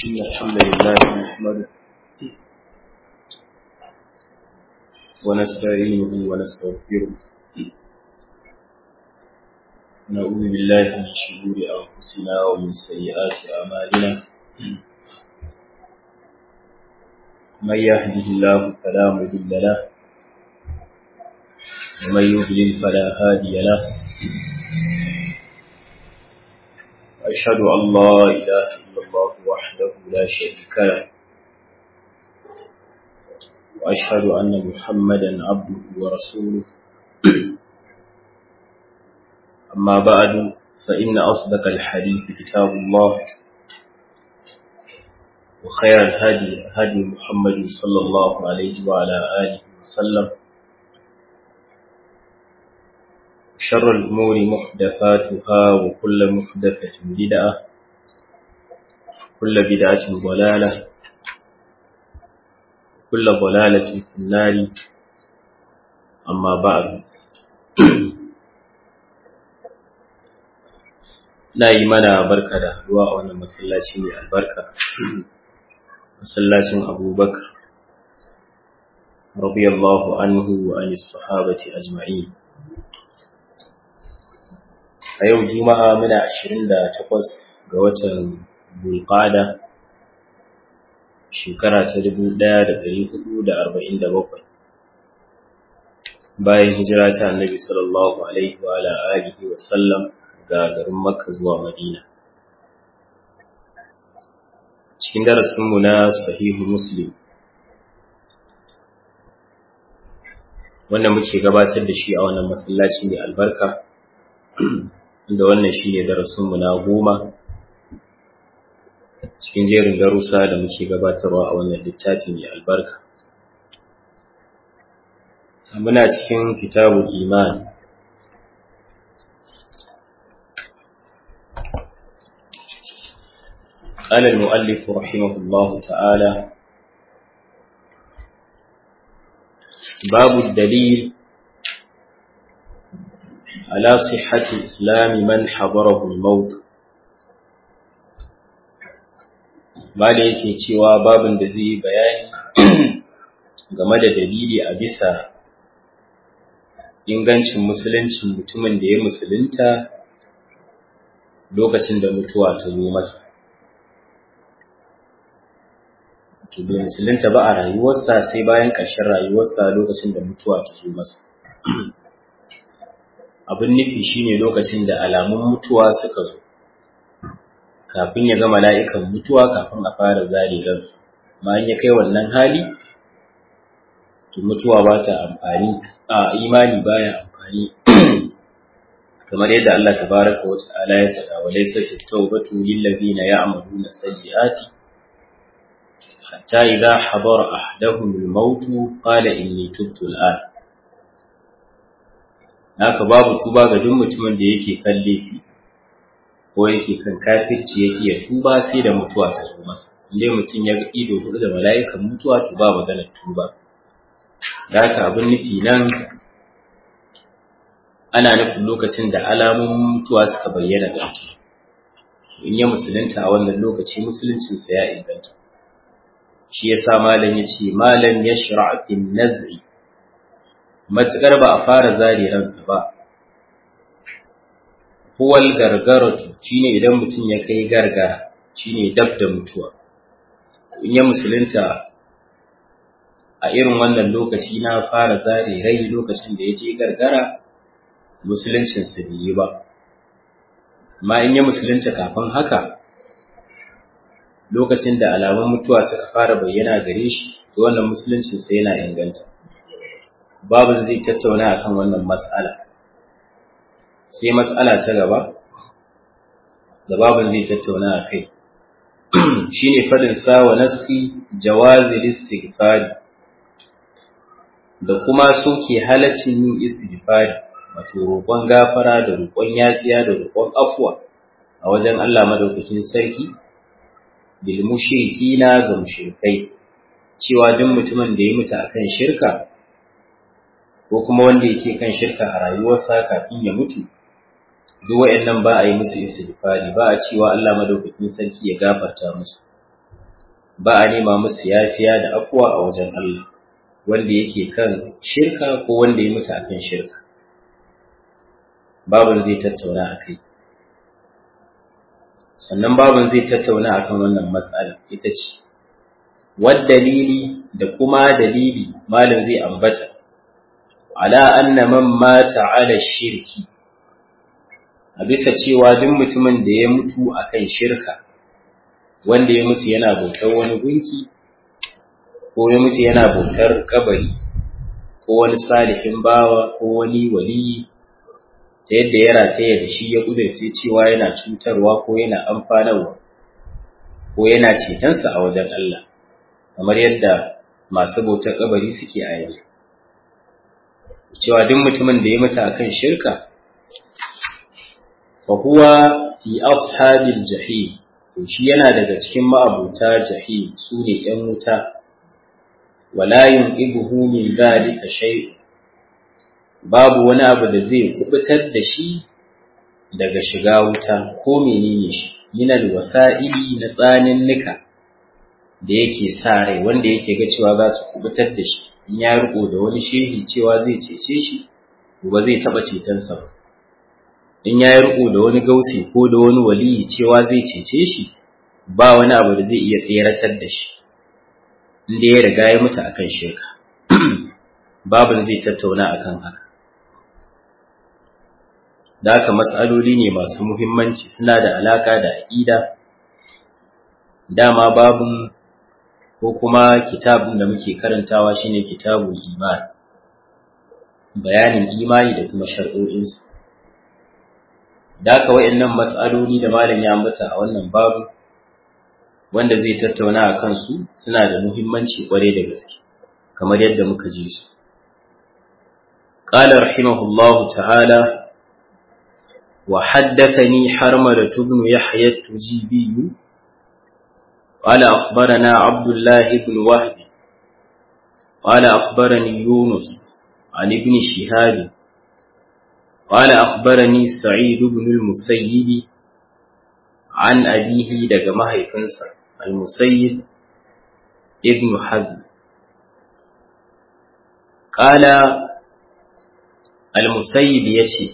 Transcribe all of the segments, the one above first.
إن الحمد لله نحمده ونستعينه ونستغفره ونعوذ بالله من شرور أنفسنا ومن سيئات أعمالنا من يهده الله فلا مضل له ومن يضلل فلا هادي له أشهد أن لا إله إلا الله وحده لا شريك له وأشهد أن محمدا عبده ورسوله أما بعد فإن أصدق الحديث كتاب الله وخير الهدي هدي محمد صلى الله عليه وعلى آله وسلم شر الأمور محدثاتها وكل محدثة بدعة كل بدعة ضلالة كل ضلالة في النار أما بعد na yi mana barka da haduwa a wannan masallaci mai albarka masallacin abubakar radiyallahu anhu wa anis sahabati ajma'in a yau juma'a muna 28 ga watan bulqada shekara ta 1447 bayan hijira ta annabi sallallahu alaihi wa ala alihi wa sallam ga garin makka zuwa madina cikin darasinmu na sahihu muslim wanda muke gabatar da shi a wannan masallaci mai albarka da wannan shi ne darasinmu na goma cikin jerin darussa da muke gabatarwa a wannan littafi mai albarka muna cikin kitabul iman قال المؤلف رحمه الله تعالى باب الدليل على صحة إسلام من حضره الموت Bada yake cewa babin da zai yi bayani game da dalili a bisa ingancin musuluncin mutumin da ya musulunta lokacin da mutuwa ta zo masa. bai musulunta ba a rayuwarsa sai bayan ƙarshen rayuwarsa lokacin da mutuwa ta zo masa. Abin nufi shine lokacin da alamun mutuwa suka zo, kafin ya ga mala'ikan mutuwa kafin a fara zare ransa. Ma ya kai wannan hali, to mutuwa ba ta amfani, a imani baya amfani. kamar yadda Allah tabaraka wa ta'ala ya faɗa wa laysa at-tawbatu lil ladina ya'maluna sayyi'ati حتى إذا حضر أحدهم الموت قال إني تبت الآن haka babu tuba ga duk mutumin da yake kan laifi ko yake kan kafirci yake ya tuba sai da mutuwa ta zo masa inda mutum ya ga ido hudu da mala'ikan mutuwa to ba maganar tuba da haka abin nufi nan ana nufin lokacin da alamun mutuwa suka bayyana ga mutum in ya musulunta a wannan lokaci musuluncinsa ya inganta shi ya sa malam ya ce malam ya shira'afin nazari matuƙar ba a fara zare ransa ba huwal gargaratu shine idan mutum ya kai gargara shine dab da mutuwa in ya musulunta a irin wannan lokaci na fara zare rai lokacin da ya je gargara musuluncinsa bai yi ba amma in ya musulunta kafin haka lokacin da alamun mutuwa suka fara bayyana gare shi to wannan musuluncin sai yana inganta babu zai tattauna akan wannan mas'ala sai mas'ala ta gaba da babu zai tattauna a kai shine fadin sa wa nasi jawazi istighfari da kuma soke halaccin yin istighfari wato roƙon gafara da roƙon yafiya da roƙon afwa a wajen Allah madaukakin sarki bil mushrikina ga mushrikai cewa duk mutumin da ya mutu akan shirka ko kuma wanda yake kan shirka a rayuwarsa kafin ya mutu duk wayannan ba a yi musu istighfari ba a cewa Allah madaukakin sarki ya gafarta musu ba a nema musu yafiya da afuwa a wajen Allah wanda yake kan shirka ko wanda ya mutu akan shirka babin zai tattauna a kai sannan babin zai tattauna akan wannan matsala ita ce dalili da kuma dalili malam zai ambata ala anna man mata ala shirki a bisa cewa duk mutumin da ya mutu akan shirka wanda ya mutu yana bautar wani gunki ko ya mutu yana bautar kabari ko wani salihin bawa ko wani waliyi ta yadda ya rataya da shi ya kudurce cewa yana cutarwa ko yana amfanarwa ko yana cetonsa a wajen Allah kamar yadda masu bautar kabari suke a yanzu cewa duk mutumin da ya mutu akan shirka fa huwa fi ashabil jahim to shi yana daga cikin ma'abuta jahim su ne ‘yan wuta, wala yunqibuhu min dhalika shay babu wani abu da zai kubutar da shi daga shiga wuta ko menene shi minal wasa'ili na tsanin nika da yake sa rai wanda yake ga cewa za su kubutar da shi in ya riko da wani shehi cewa zai cece shi ba zai taba cetonsa ba in ya riko da wani gausi ko da wani waliyi cewa zai cece shi ba wani abu da zai iya tseratar da shi inda ya riga ya mutu akan shirka babu zai tattauna akan haka da haka matsaloli ne masu muhimmanci suna da alaka da aƙida dama babun ko kuma kitabun da muke karantawa shine kitabul iman bayanin imani da kuma shar'o'insa da haka wa'annan matsaloli da malam ya ambata a wannan babu wanda zai tattauna a kansu suna da muhimmanci kwarai da gaske kamar yadda muka ji su قال رحمه الله تعالى وحدثني حرملة بن يحيى التجيبي قال أخبرنا عبد الله بن وهب قال أخبرني يونس عن ابن شهاب قال أخبرني سعيد بن المسيب عن أبيه دقمه فنسا المسيب ابن حزم قال المسيب يشي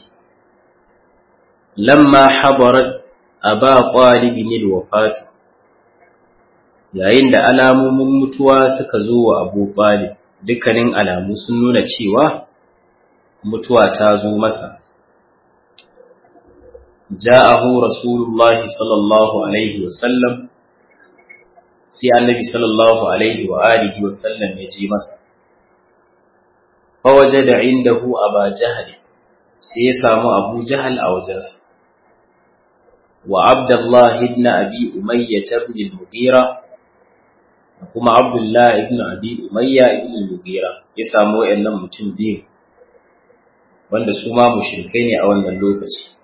لما حضرت أبا طالب الوفاة yayin da alamomin mutuwa suka zo wa Abu Talib dukkanin alamu sun nuna cewa mutuwa ta zo masa ja'ahu rasulullahi sallallahu alaihi wasallam sai annabi sallallahu alaihi wa alihi wasallam ya je masa fa wajada indahu aba jahl sai ya samu abu jahl a wajensa wa abdullah ibn abi umayyah ibn al-mughira kuma abdullah ibn abi umayya ibn al-mughira ya samu wayannan mutum biyu wanda su ma mushrikai ne a wannan lokaci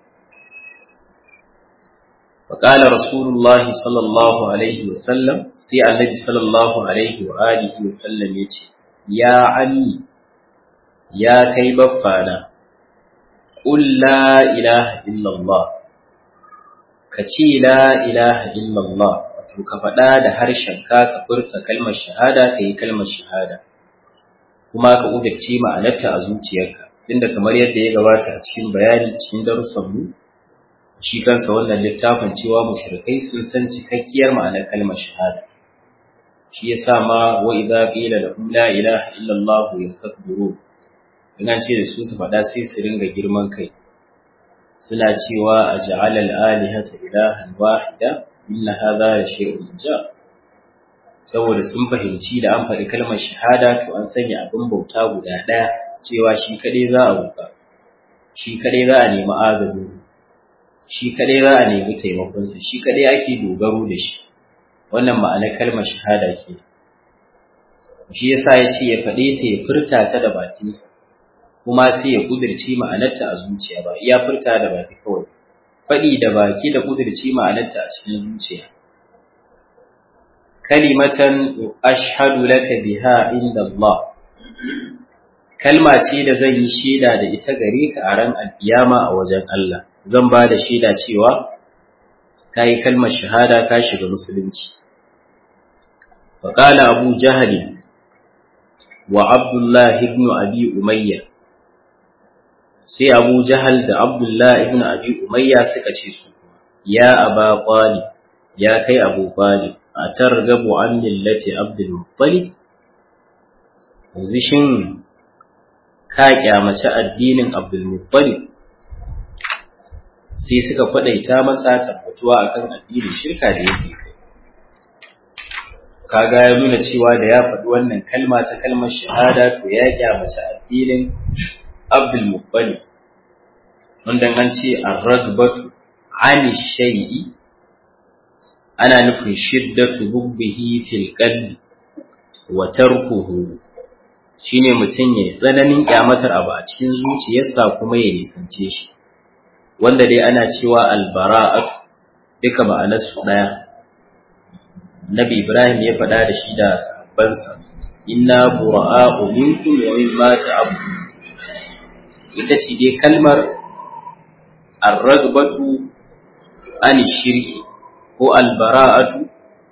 فقال رسول الله صلى الله عليه وسلم سي النبي صلى الله عليه وآله وسلم يتي يا علي يا كي بفانا قل لا إله إلا الله كتي لا إله إلا الله ka faɗa da harshenka ka furta kalmar shahada ka yi kalmar shahada kuma ka udarci ma'anarta a zuciyarka inda kamar yadda ya gabata a cikin bayani cikin darussan mu shi kansa wannan littafin cewa mushrikai sun san cikakkiyar ma'anar kalmar shahada shi yasa ma wa idza qila lahum la ilaha illa allah yastakbirun ina ce da su su faɗa sai su ringa girman kai suna cewa aj'ala al-alihata ilahan wahida inna hadha la shay'un ja saboda sun fahimci da an faɗi kalmar shahada to an sanya abin bauta guda ɗaya cewa shi kaɗai za a roƙa shi kaɗai za a nemi agajinsa shi kadai za a nemi taimakonsa shi kadai ake dogaro da shi wannan ma'anar kalmar shahada ke shi yasa ya ce ya faɗe ta ya furta ta da bakinsa kuma sai ya kudirce ma'anarta a zuciya ba iya furta da baki kawai faɗi da baki da kudirce ma'anarta a cikin zuciya kalimatan ashhadu laka biha inda Allah kalma ce da zan yi shaida da ita gare ka a ran alkiyama a wajen Allah zan ba da shaida cewa ka yi kalmar shahada ka shiga musulunci فقال أبو جهل وعبد الله بن أبي أمية sai Abu Jahal da Abdullah ibn Abi Umayya suka ce su ya Aba Talib ya kai Abu Talib a targabu an millati Abdul Muttalib yanzu shin ka kyamaci addinin Abdul Muttalib sai suka kwadaita masa tabbatuwa akan addinin shirka da yake kai kaga ya nuna cewa da ya faɗi wannan kalma ta kalmar shahada to ya kyamaci addinin Abdul Muttalib wanda an ce ar-ragbatu ani shay'i ana nufin shiddatu hubbihi fil qalbi wa tarkuhu shine mutum ya tsananin kyamatar abu a cikin zuciyarsa kuma ya nisance shi wanda dai ana cewa albara'atu duka ma'anarsu ɗaya Nabi Ibrahim ya faɗa da shi da sahabbansa inna bura'a'u minkum wa mimma ta'budu ita ce dai kalmar ar-ragbatu an shirki ko albara'atu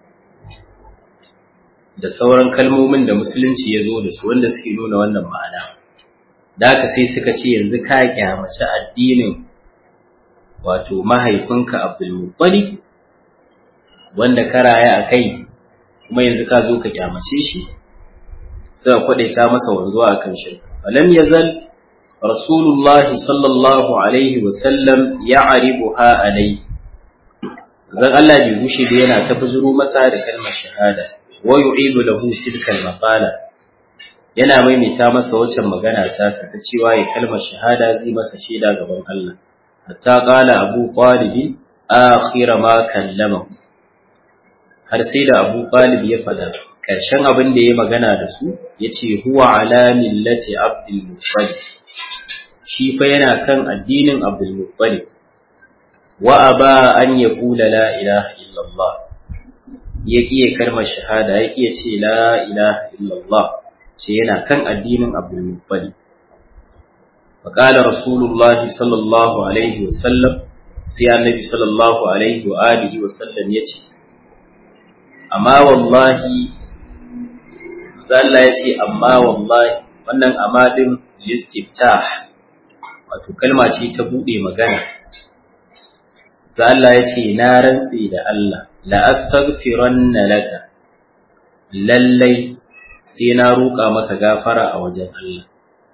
da sauran kalmomin da musulunci ya zo da su wanda suke nuna wannan ma'ana da haka sai suka ce yanzu ka kyamaci addinin wato mahaifinka abdulmuttalib wanda ka raya a kai kuma yanzu ka zo ka kyamace shi suka kwadaita masa wanzuwa a kan shirka falam yazal rasulullah sallallahu alaihi wa sallam ya'ribuha alai zan Allah bai gushe da yana ta buzuro masa da kalmar shahada wa yu'idu lahu tilka al-maqala yana maimaita masa waccan magana ta sa ta cewa ya kalmar shahada zai masa shaida gaban Allah hatta qala abu talib akhir ma kallama har sai da abu talib ya fada karshen abin da ya magana da su yace huwa ala millati abdul muttalib shi fa yana kan addinin abdul muttalib wa aba an yaqula la ilaha illallah ya kiye kalmar shahada ya kiye ce la ilaha illallah ce yana kan addinin abdul muttalib فقال رسول الله صلى الله عليه وسلم sai annabi sallallahu alaihi wa alihi wa sallam yace amma wallahi Allah ya ce amma wallahi wannan amma din listiftah wato kalma ce ta bude magana za Allah ya ce na rantse da Allah la astaghfiranna laka lallai sai na roƙa maka gafara a wajen Allah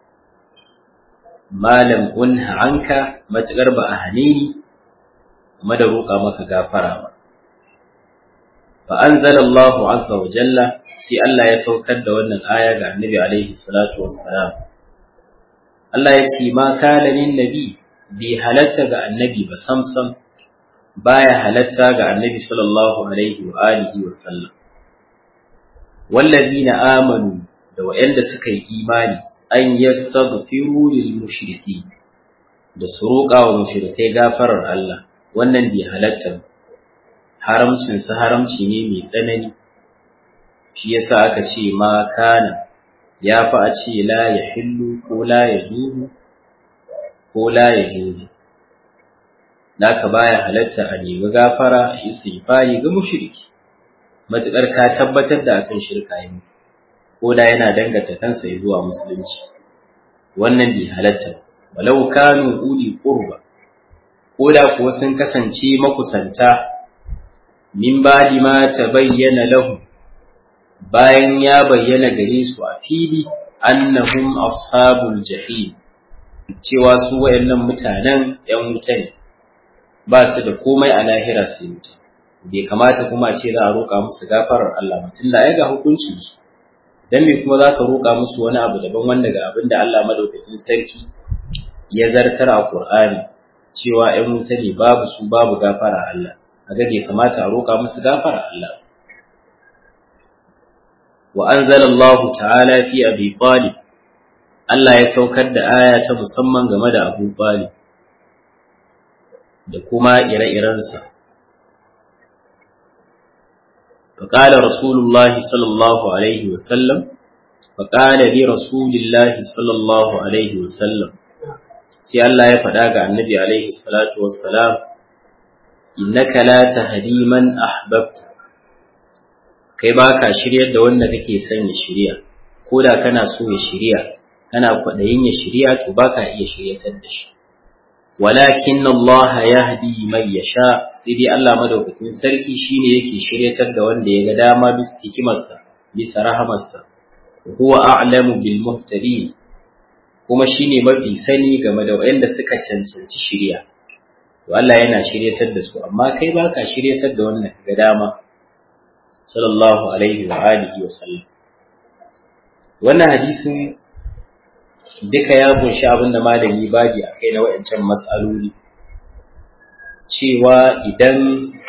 malam unha anka matuƙar ba a hane ni kuma da roƙa maka gafara ba fa anzala Allahu azza wa jalla sai Allah ya saukar da wannan aya ga Annabi alaihi salatu wassalam Allah ya ce ma kana lin nabi bi halatta ga annabi ba samsam baya halatta ga annabi sallallahu alaihi wa alihi wa sallam wallazina amanu da wa'anda suka yi imani an yastaghfiru lil mushriki da su roƙa wa mushrikai gafarar Allah wannan bai halatta haramcin sa haramci ne mai tsanani shi yasa aka ce ma kana ya fi a ce la ya hillu ko la ya juzu ko la ya juzu naka baya halatta a nemi gafara a istighfari ga mushriki matukar ka tabbatar da akan shirka ya mutu ko da yana danganta kansa zuwa musulunci wannan bai halatta walau kanu uli qurba ko da kuwa sun kasance makusanta min ba'di ma tabayyana lahu bayan ya bayyana gare su a fili annahum ashabul jahim cewa su wayannan mutanen yan wuta ne ba su da komai a lahira sai wuta bai kamata kuma a ce za a roƙa musu gafarar Allah ba tunda ai ga hukuncin su dan me kuma za ka roƙa musu wani abu daban wanda ga abin da Allah madaukakin sarki ya zartar a Qur'ani cewa ‘yan wuta ne babu su babu gafara Allah, a bai kamata a roƙa musu gafara Allah. Wa an Allah ta'ala fi abi Talib, Allah ya saukar da aya ta musamman game da Abu Talib da kuma ire-irensa. فقال رسول الله صلى الله عليه وسلم فقال لرسول الله صلى الله عليه وسلم sai Allah ya faɗa ga annabi alaihi salatu wassalam innaka la tahdi man ahbabta kai ba ka shiryar da wanda kake son ya shirya ko da kana so ya shirya kana kwaɗayin ya shirya to ba ka iya shiryatar da shi walakin Allah yahdi man yasha sai dai Allah madaukakin sarki shine yake shiryatar da wanda ya ga dama bisa hikimarsa bisa rahamarsa huwa a'lamu bil muhtadin kuma shine mafi sani game da wanda suka cancanci shirya to Allah yana shiryatar da su amma kai baka shiryatar da wanda ga dama sallallahu alaihi wa alihi wa sallam wannan hadisin duka ya kunshi abin da malami babi a kai na waɗancan matsaloli cewa idan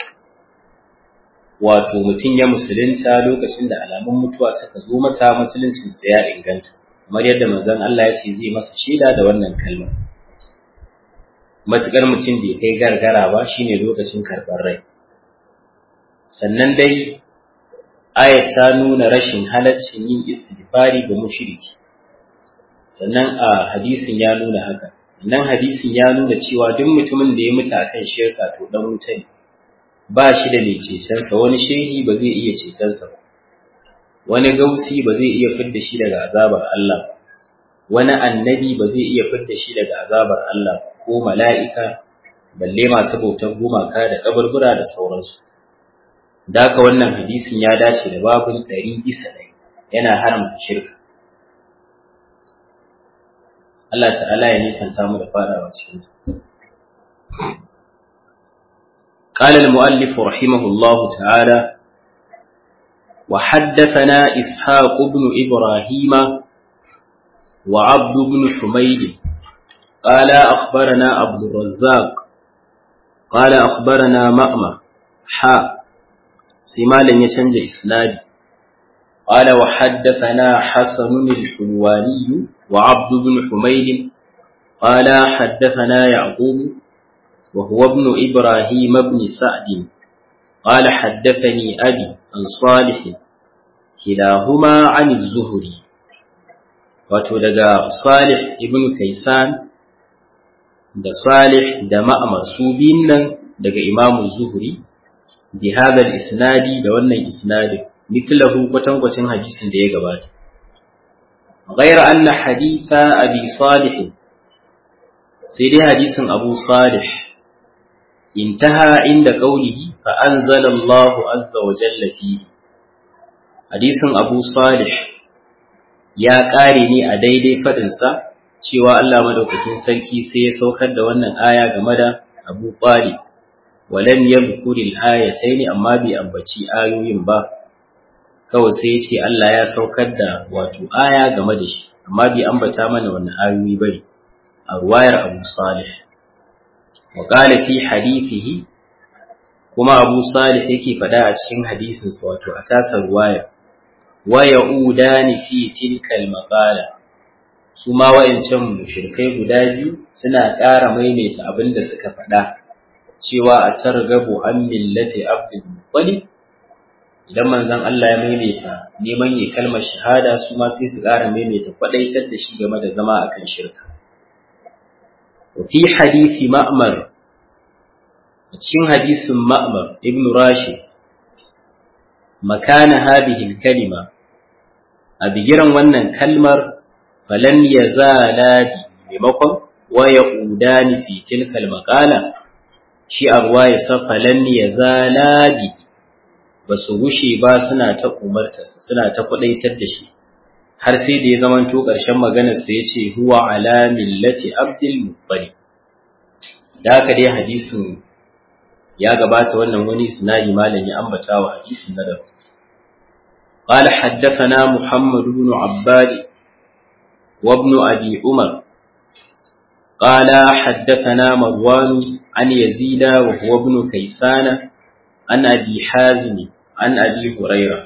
wato mutum ya musulunta lokacin da alamun mutuwa suka zo masa musuluncinsa ya inganta kamar yadda manzon Allah ya ce zai masa shaida da wannan kalmar matukar mutum bai kai gargara ba shine lokacin karɓar rai sannan dai ayat ta nuna rashin halaccin yin istighfari ga mushriki sannan a hadisin ya nuna haka nan hadisin ya nuna cewa duk mutumin da ya mutu akan shirka to dan wuta ne ba shi da mai cetonsa wani shehi ba zai iya cetonsa ba wani gausi ba zai iya fidda shi daga azabar Allah ba wani annabi ba zai iya fidda shi daga azabar Allah ko mala'ika balle masu bautar gumaka da kaburbura da sauransu da haka wannan hadisin ya dace da babun ɗari bisa ɗari yana haramta shirka Allah ta'ala ya nisanta mu da fadawa cikin قال المؤلف رحمه الله تعالى وحدثنا إسحاق بن إبراهيم وعبد بن حميد قال أخبرنا عبد الرزاق قال أخبرنا مأمة حاء سمالا يشنج إسناد قال وحدثنا حسن الحلواني وعبد بن حميد قال حدثنا يعقوب وهو ابن إبراهيم بن سعد قال حدثني أبي عن صالح كلاهما عن الزهري وتلقى صالح ابن كيسان da Salih da Ma'amar su biyun nan daga Imam Zuhri bi hadha isnadi da wannan isnadin mithlahu kwatankwacin hadisin da ya gabata ghayra anna haditha abi salih sai dai hadisin abu salih intaha inda qawlihi fa anzala Allah azza wa jalla fihi hadisin abu salih ya kare ne a daidai fadin sa cewa Allah madaukakin sarki sai ya saukar da wannan aya game da Abu Talib walam yadhkuri al-ayatayn amma bai ambaci ayoyin ba kawai sai ya ce Allah ya saukar da wato aya game da shi amma bai ambata mana wannan ayoyi bane a ruwayar Abu Salih wa qala fi hadithihi kuma Abu Salih yake faɗa a cikin hadisin sa wato a tasa ruwaya wa ya'udani fi tilka al-maqala su ma wa'ancan mushrikai guda biyu suna ƙara maimaita abin da suka faɗa cewa a targabu an millati abdul muttalib idan manzon Allah ya maimaita neman yi kalmar shahada su ma sai su ƙara maimaita kwadaitar da shi game da zama akan shirka wa fi hadisi ma'mar a cikin hadisin ma'mar ibn rashid makana hadhihi kalima a bigiran wannan kalmar falan yazala bi maimakon wa yaqudani fi tilkal maqala shi a ruwa ya sa falan yazala bi ba su gushe ba suna ta umartarsa suna ta kwadaitar da shi har sai da ya zamanto ƙarshen maganarsa ya ce huwa ala millati abdul muttalib da haka dai hadisin ya gabata wannan wani sinari malam ya ambata wa hadisin na daban قال حدثنا محمد بن عباد وابن أبي عمر قال حدثنا مروان عن يزيد وهو ابن كيسان عن أبي حازم عن أبي هريرة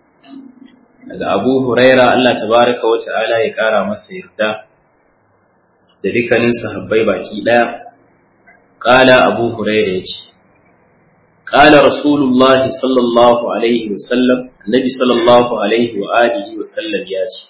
daga Abu Huraira Allah tabaraka wa ta'ala ya kara masa yarda da dukkanin sahabbai baki daya qala Abu Huraira yace qala Rasulullah sallallahu alaihi wa sallam annabi sallallahu alaihi wa alihi wa sallam yace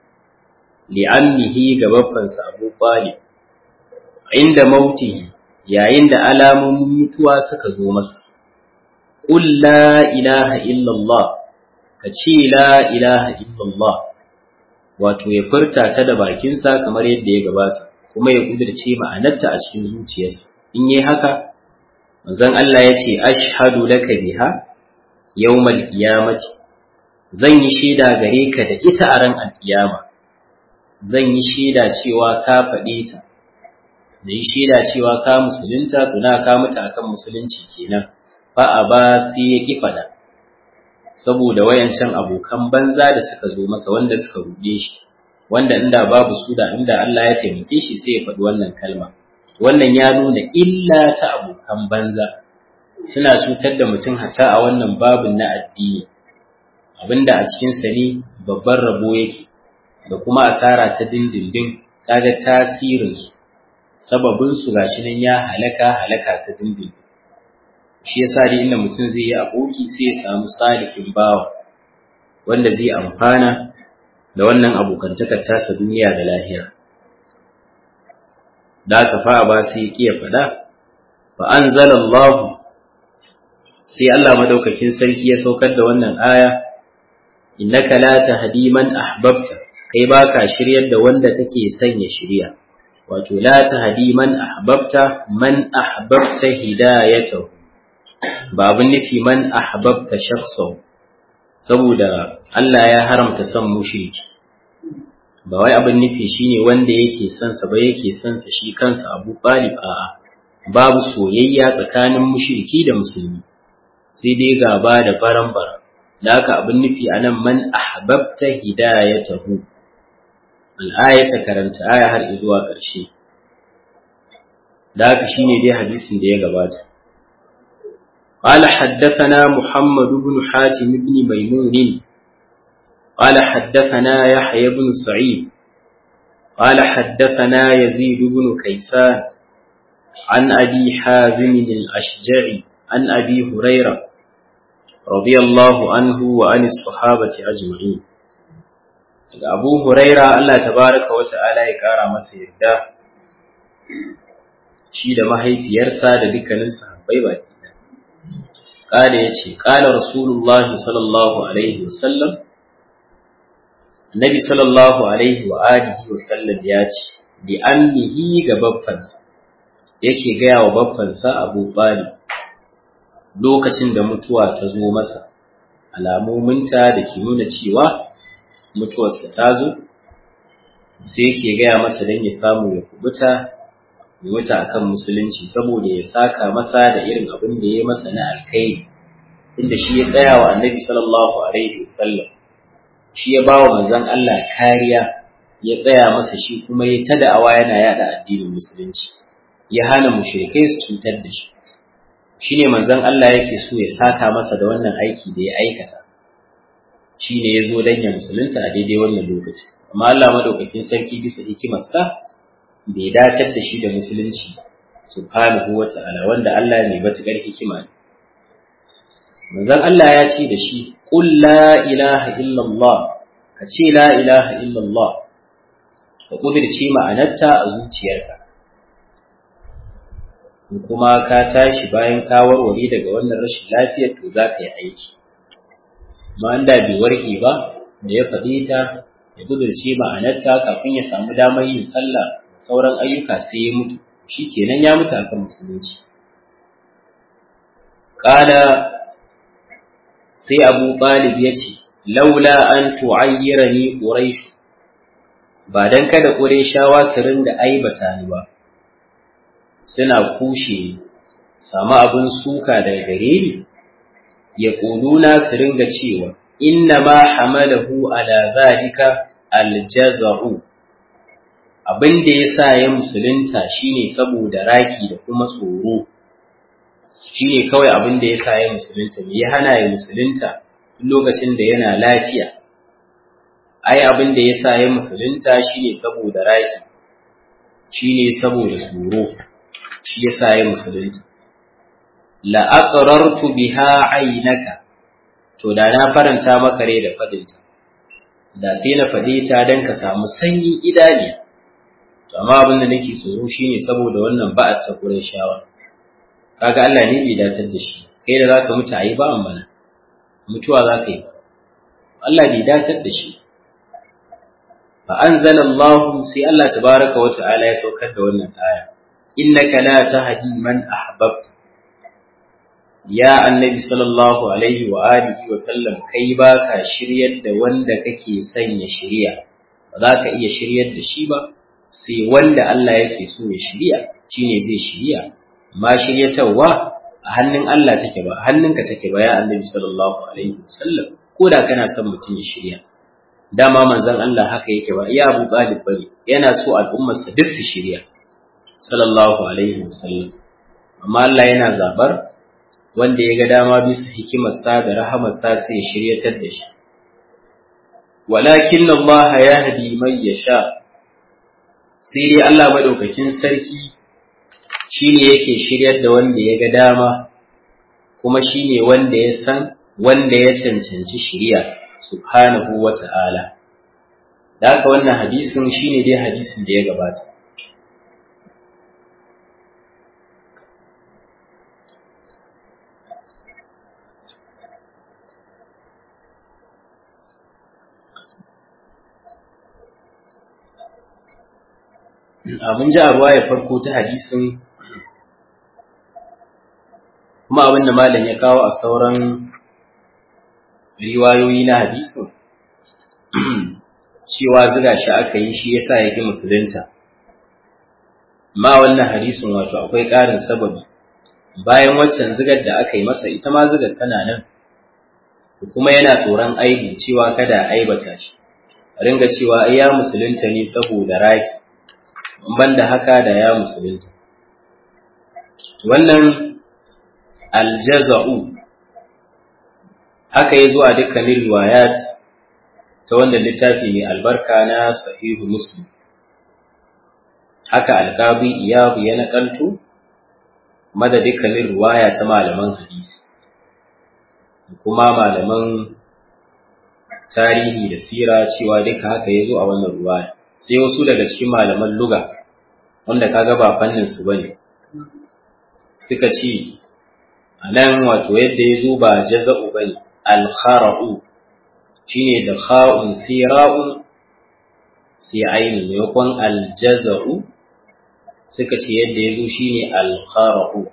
li'annihi ga babbansa Abu Talib inda mautihi yayin da alamomin mutuwa suka zo masa qul la ilaha illallah ka ce la ilaha illallah wato ya furta ta da bakinsa kamar yadda ya gabata kuma ya kudirce ma'anarta a cikin zuciyarsa in yi haka manzon Allah ya ce ashhadu laka biha yawmal qiyamati zan yi shaida gare ka da ita a ran alkiyama zan yi shaida cewa ka faɗe ta da yi shaida cewa ka musulunta tuna ka mutu akan musulunci kenan fa a ba sai ya ki faɗa saboda wayancan abokan banza da suka zo masa wanda suka ruɗe shi wanda inda babu su da inda Allah ya taimake shi sai ya faɗi wannan kalma wannan ya nuna illa ta abokan banza suna cutar da mutum hatta a wannan babin na addini abinda a cikin sa ne babban rabo yake da kuma asara ta dindindin kaga tasirin su sababin su gashi nan ya halaka halaka ta dindindin shi yasa dai inda mutum zai yi aboki sai ya samu salihin bawa wanda zai amfana da wannan abokantakar tasa duniya da lahira da aka fa ba sai ya faɗa fa anzalallahu sai Allah madaukakin sarki ya saukar da wannan aya innaka la tahdi man ahbabta kai baka shiryar da wanda take son ya shirya wato la tahdi man ahbabta man ahbabta hidayatahu ba abin nufi man ahbabta shakhsahu saboda Allah ya haramta son mushriki ba wai abin nufi shine wanda yake son sa ba yake son sa shi kansa Abu Talib a'a babu soyayya tsakanin mushriki da musulmi sai dai gaba da baran-baran da haka abin nufi anan man ahbabta hidayatahu al-ayata karanta aya har zuwa ƙarshe da haka shine dai hadisin da ya gabata قال حدثنا محمد بن حاتم بن ميمون قال حدثنا يحيى بن سعيد قال حدثنا يزيد بن كيسان عن أبي حازم الأشجعي عن أبي هريرة رضي الله عنه وعن الصحابة أجمعين أبو هريرة الله تبارك وتعالى يقارى مسير ده shi da mahaifiyarsa da dukkanin sahabbai baki قال يتي قال رسول الله صلى الله عليه وسلم النبي صلى الله عليه وآله وسلم ياتي لأمه غبفنسا yake gaya wa baffansa Abu Talib lokacin da mutuwa ta zo masa alamominta da ke nuna cewa mutuwarsa ta zo sai yake gaya masa don ya samu ya kubuta ya mutu akan musulunci saboda ya saka masa da irin abin da ya masa na alkhairi inda shi ya tsaya wa annabi sallallahu alaihi wasallam shi ya ba wa manzon Allah kariya ya tsaya masa shi kuma ya ta da'awa yana yada addinin musulunci ya hana mushrikai su cutar da shi shine manzon Allah yake so ya saka masa da wannan aiki da ya aikata shine ya zo dan ya musulunta a daidai wannan lokaci amma Allah madaukakin sarki bisa hikimarsa bai dacar da shi da musulunci subhanahu wa ta'ala wanda Allah ne matukar hikima ne manzon Allah ya ce da shi qul la ilaha illallah ka ce la ilaha illallah ka kudirce ma'anarta a zuciyarka kuma ka tashi bayan ka warware daga wannan rashin lafiyar to za ka yi aiki amma da bai warke ba da ya faɗi ta ya kudirce ma'anarta kafin ya samu damar yin sallah sauran ayyuka sai ya mutu shi kenan ya mutu akan musulunci ƙala sai abu ɗalib ya ce laula an tu'ayyira ni ƙuraishu ba don kada ƙuraishawa su ringa aibata ni ba suna kushe samu abin suka daga gare ni ya ƙuluna su ringa cewa inna ma hamalahu ala zalika aljaza'u abin da ya sa ya musulunta shine saboda raki da kuma tsoro shine kawai abin da ya sa ya musulunta me ya hana ya musulunta lokacin da yana lafiya ai abin da ya sa ya musulunta shine saboda raki shine saboda tsoro shi ya sa ya musulunta la aqrartu biha aynaka to da na faranta maka rai da fadinta da sai na fade ta dan ka samu sanyin idaniya to amma abin da nake tsoro shine saboda wannan ba'at ta Qurayshawa kaga Allah ne bai datar da shi kai da zaka mutu ayi ba amma mutuwa zaka yi Allah bai datar da shi fa anzalallahu sai Allah tabaraka wa ta'ala ya saukar da wannan aya innaka la tahdi man ahbabta ya annabi sallallahu alaihi wa alihi wa sallam kai baka shiryar da wanda kake son ya shirya ba za ka iya shiryar da shi ba sai wanda Allah yake so ya shirya shine zai shirya ma shiryatarwa a hannun Allah take ba hannunka take ba ya annabi sallallahu alaihi wa sallam ko da kana son mutum ya shirya dama manzon Allah haka yake ba iya Abu Talib bane yana so al'ummarsa duk su shirya sallallahu alaihi wa sallam amma Allah yana zabar wanda ya ga dama bisa hikimarsa da rahamarsa sai ya shiryatar da shi walakin Allah ya hadi man yasha sai dai Allah madaukakin sarki shine yake shiryar da wanda ya ga dama kuma shine wanda ya san wanda ya cancanci shiriya subhanahu wata'ala da haka wannan hadisin shine dai hadisin da ya gabata mun ji a ya farko ta hadisin kuma abin da malam ya kawo a sauran riwayoyi na hadisin cewa ziga shi aka yi shi yasa ya ƙi musulunta ma wannan hadisin wato akwai ƙarin sababi bayan waccan zigar da aka yi masa ita ma zigar tana nan kuma yana tsoron aibi cewa kada aibata shi a ringa cewa ai ya musulunta ne saboda raki ban da haka da ya musulunta wannan aljaza'u haka ya zo a dukkanin riwayat ta wanda littafi mai albarka na sahihu muslim haka alƙabi iyabu ya naƙalto mada dukkanin riwaya ta malaman hadisi kuma malaman tarihi da sira cewa duka haka ya zo a wannan riwaya sai wasu daga cikin malaman luga wanda kaga ba fannin su bane suka ce anan wato yadda ya zo ba jaza'u bane al-khara'u shine da kha'un sira'un sai aini maimakon al-jaza'u suka ce yadda ya zo shine al-khara'u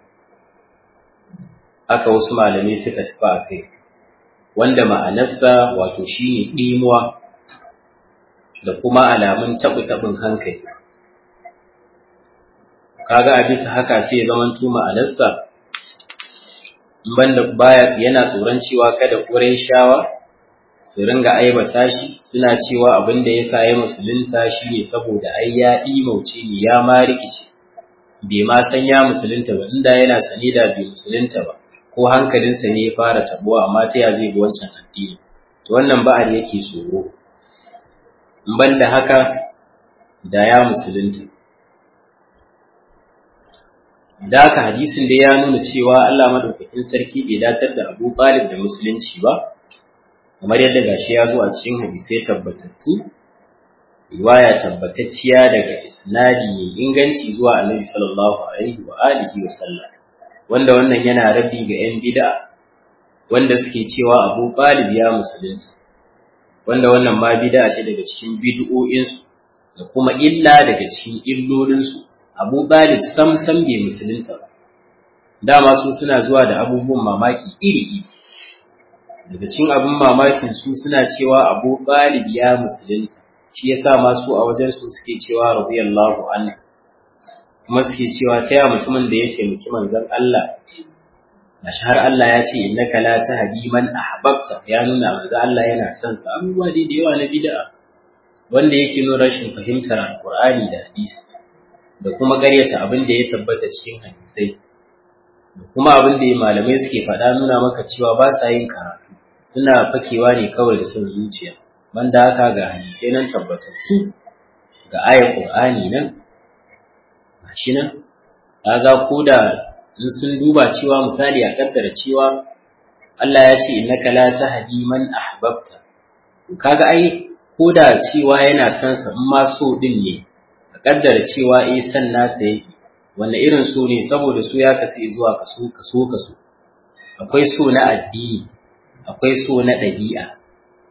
aka wasu malamai suka tafi a kai wanda ma'anarsa wato shine ɗimuwa da kuma alamun taɓu-taɓin hankali. Kaga a bisa haka sai ya zaman tuma alarsa, banda baya yana tsoron cewa kada ƙurai shawa su ringa aibata shi suna cewa abin da ya sa ya musulunta shi ne saboda ai ya ɗimauce ne ya ma rikice bai ma san ya musulunta ba inda yana sane da bai musulunta ba ko hankalinsa ne ya fara tabuwa amma ta ya zai bi wancan addini to wannan ba'ar yake tsoro ban da haka da ya musulunta. Da haka hadisin da ya nuna cewa Allah maɗaukakin sarki bai datar da Abu Talib da musulunci ba, kamar yadda gashi ya zo a cikin hadisai tabbatattu, riwaya tabbatacciya daga isnadi mai inganci zuwa Annabi sallallahu alaihi wa alihi wa sallam. Wanda wannan yana rabi ga 'yan bid'a wanda suke cewa Abu Talib ya musulunci. wanda wannan ma bid'a ce daga cikin bid'o'insu da kuma illa daga cikin illolinsu Abu Talib sam sam bai musulunta ba dama su suna zuwa da abubuwan mamaki iri iri daga cikin abin mamakin su suna cewa Abu Talib ya musulunta shi yasa ma su a wajen su suke cewa radiyallahu anhu kuma suke cewa ta ya mutumin da ya taimaki manzon Allah Gashi har Allah ya ce innaka la tahdi man ahbabta ya nuna manzo Allah yana son sa abubuwa dai da yawa na bid'a wanda yake nuna rashin fahimtar alqur'ani da hadisi da kuma ƙaryata abin da ya tabbata cikin hadisai da kuma abin da malamai suke faɗa nuna maka cewa ba sa yin karatu suna fakewa ne kawai da son zuciya banda haka ga hadisai nan tabbatattu ga ayar qur'ani nan gashi nan kaga ko da in sun duba cewa misali a kaddara cewa Allah ya ce innaka la tahdi man ahbabta kaga ai ko da cewa yana son sa in ma so din ne a kaddara cewa eh san nasa yake wanne irin so ne saboda su ya kasu zuwa kaso kaso kaso akwai so na addini akwai so na ɗabi'a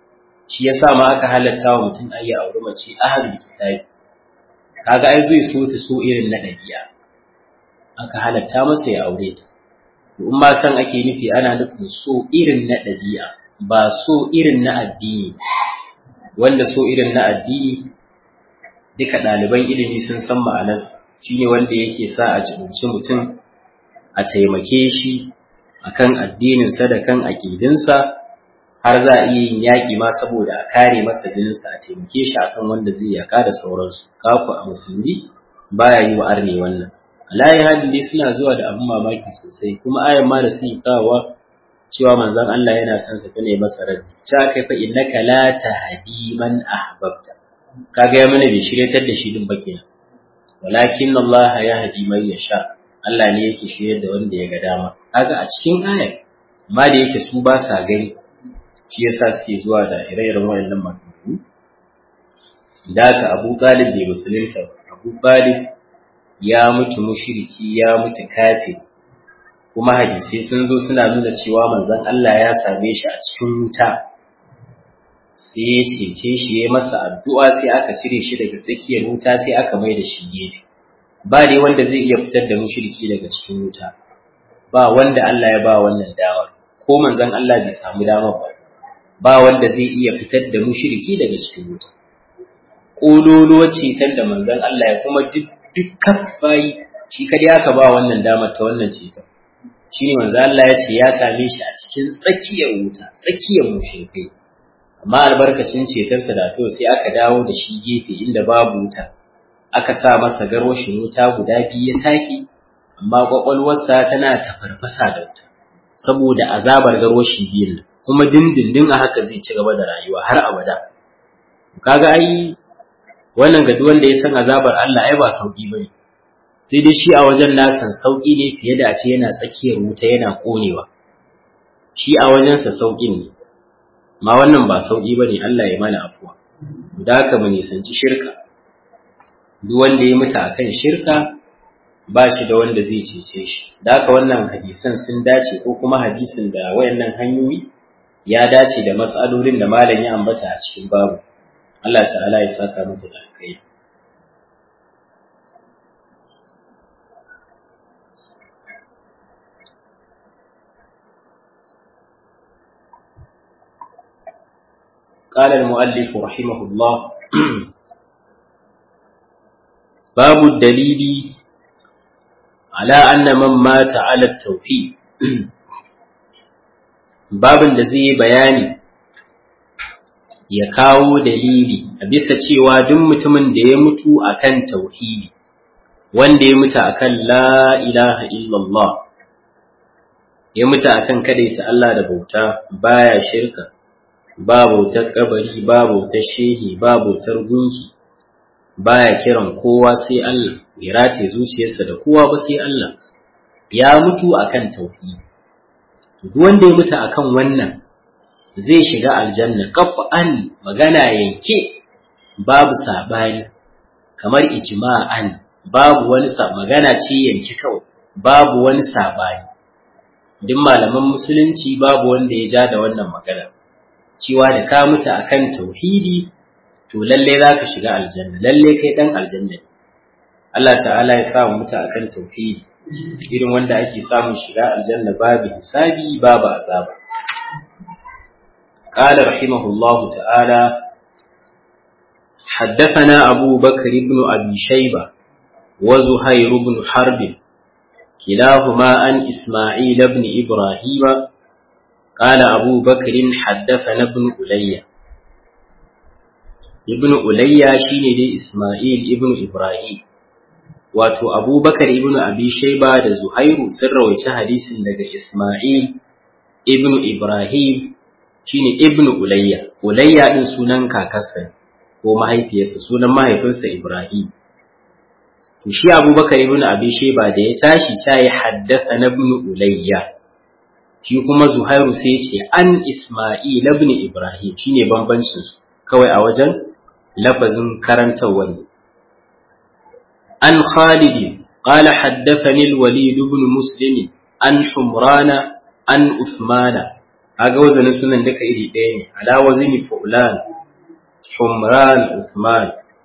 shi yasa ma aka halatta wa mutum ayi aure mace ahlul kitabi kaga ai zai so ta so irin na dabi'a aka halatta masa ya aure ta in ma san ake nufi ana nufin so irin na dabi'a ba so irin na addini wanda so irin na addini duka ɗaliban ilimi sun san ma'anarsa shine wanda yake sa a jibinci mutum a taimake shi akan addininsa da kan aƙidinsa har za a iya yin yaƙi ma saboda a kare masa jininsa a taimake shi akan wanda zai yaƙa da sauransu kaku a musulmi baya yi wa arne wannan alayi hali dai suna zuwa da abin mamaki sosai kuma ayan ma da suke kawowa cewa manzon Allah yana son sa ne masa raddi cha kai fa innaka la tahdi man ahbabta kaga ya mana bai shiryatar da shi din ba kenan walakin Allah ya hadi man yasha Allah ne yake shirye da wanda ya ga dama kaga a cikin ayar ma da yake su ba sa gani shi yasa suke zuwa da ire-iren wayannan maganganu da ka Abu Talib bai musulunta Abu Talib ya mutu mushriki ya mutu kafir kuma hadisai sun zo suna nuna cewa manzon Allah ya same shi a cikin wuta sai ya cece shi ya masa addu'a sai aka cire shi daga tsakiyar wuta sai aka mai da shi gefe ba dai wanda zai iya fitar da mushriki daga cikin wuta ba wanda Allah ya ba wannan damar ko manzon Allah bai samu damar ba ba wanda zai iya fitar da mushriki daga cikin wuta kololuwa ceton da manzon Allah ya kuma duk dukkan bayi shi kadai aka ba wannan damar ta wannan ceton shine manzon Allah ya ce ya same shi a cikin tsakiyar wuta tsakiyar mushrikai amma albarkacin cetarsa da to sai aka dawo da shi gefe inda babu wuta aka sa masa garwashin wuta guda biyu ya taki amma kwakwalwarsa tana tafarfasa da wuta saboda azabar garwashi biyun kuma dindindin a haka zai ci gaba da rayuwa har abada kaga ai wannan ga wanda ya san azabar Allah ai ba sauki bane sai dai shi a wajen nasan sauki ne fiye da a ce yana tsakiyar wuta yana konewa shi a wajensa saukin ne ma wannan ba sauƙi ba ne Allah ya mana afuwa da haka mu nisanci shirka duk wanda ya mutu akan shirka ba shi da wanda zai cece shi da haka wannan hadisan sun dace ko kuma hadisin da wayannan hanyoyi ya dace da matsalolin da malam ya ambata a cikin babu Allah ta'ala ya saka masa da alkai قال المؤلف رحمه الله باب الدليل على أن من مات على التوحيد باب da zai yi bayani ya kawo dalili a bisa cewa duk mutumin da ya mutu akan tauhidi wanda ya mutu akan la ilaha illallah ya mutu akan kadaita Allah da bauta baya shirka ba bautar kabari ba bautar shehi ba bautar gunki baya kiran kowa sai Allah ya rataye zuciyarsa da kowa ba sai Allah ya mutu akan tauhidi duk wanda ya mutu akan wannan zai shiga aljanna qaf'an magana yanke babu sabani kamar ijma'an babu wani magana ce yanke kawai babu wani sabani duk malaman musulunci babu wanda ya ja da wannan magana cewa da ka mutu akan tauhidi to lalle za ka shiga aljanna lalle kai dan aljanna Allah ta'ala ya sa mutu akan tauhidi irin wanda ake samun shiga aljanna babu hisabi babu azaba قال رحمه الله تعالى حدثنا أبو بكر بن أبي شيبة وزهير بن حرب كلاهما عن إسماعيل بن إبراهيم قال أبو بكر حدثنا ابن ألي ابن ألي شين دي إسماعيل ابن إبراهيم wato abubakar ibn abi shaiba da zuhairu sun rawaici hadisin daga isma'il ibn ibrahim shine ibn ulayya ulayya din sunan kakarsa ko mahaifiyarsa sunan mahaifinsa ibrahim to shi abubakar ibn abi shaiba da ya tashi sai haddasa na ibn ulayya shi kuma Zuhairu sai ce an Isma'il ibn Ibrahim shine bambancin su kawai a wajen lafazin karantarwa ne an Khalid qala haddathani al-Walid ibn Muslim an Humrana an Uthman aga wazanin sunan duka iri ɗaya ne ala wazini fulan humran usman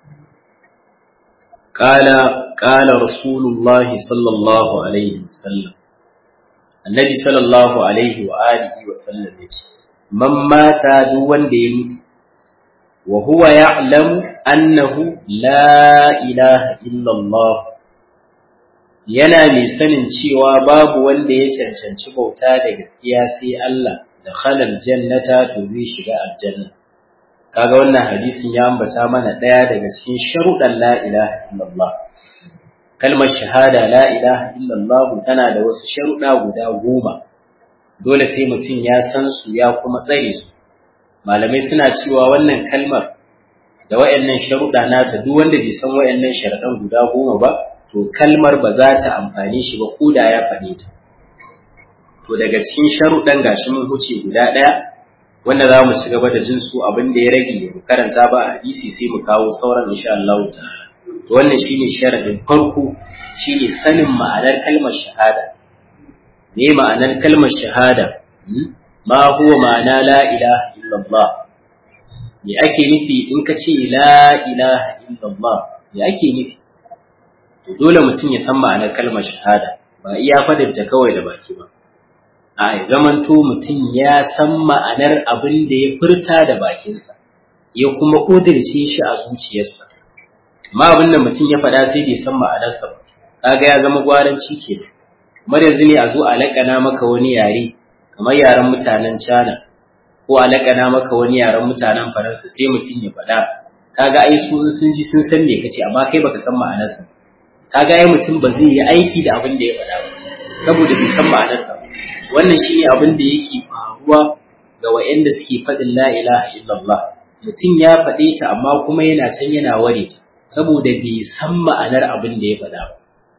qala qala rasulullahi sallallahu alaihi wasallam annabi sallallahu alaihi wa alihi wa sallam yace man mata duk wanda ya mutu wa huwa ya'lamu annahu la ilaha illa Allah yana mai sanin cewa babu wanda ya cancanci bauta da gaskiya sai Allah da khalal jannata to zai shiga aljanna kaga wannan hadisin ya ambata mana daya daga cikin sharuɗan la ilaha illallah kalmar shahada la ilaha illallah tana da wasu sharuɗa guda goma dole sai mutum ya san su ya kuma tsare su malamai suna cewa wannan kalmar da wayannan sharuɗa nata duk wanda bai san wayannan sharuɗan guda goma ba to kalmar ba za ta amfane shi ba ko da ya faɗe ta to daga cikin sharuɗan gashi mun huce guda ɗaya wanda za mu ci gaba da jin su abin da ya rage mu karanta ba a hadisi sai mu kawo sauran insha Allah ta'ala to wannan shine sharadin farko shine sanin ma'anar kalmar shahada me ma'anar kalmar shahada ma huwa ma'ana la ilaha illallah me ake nufi in ka ce la ilaha illallah me ake nufi to dole mutum ya san ma'anar kalmar shahada ba iya fadinta kawai da baki ba a zamanto mutum ya san ma'anar abin da ya furta da bakinsa ya kuma ƙudirce shi a zuciyarsa amma abin da mutum ya faɗa sai bai san ma'anarsa ba kaga ya zama gwaranci ke kamar yanzu ne a zo a laƙana maka wani yare kamar yaren mutanen China ko a laƙana maka wani yaren mutanen Faransa sai mutum ya faɗa kaga ai su sun ji sun san me kace amma kai baka san ma'anarsa kaga ai mutum ba zai yi aiki da abin da ya faɗa ba saboda bai san ma'anarsa ba wannan shine abin da yake faruwa ga wa'anda suke faɗin la ilaha illallah mutum ya faɗe ta amma kuma yana can yana ware ta saboda bai san ma'anar abin da ya faɗa ba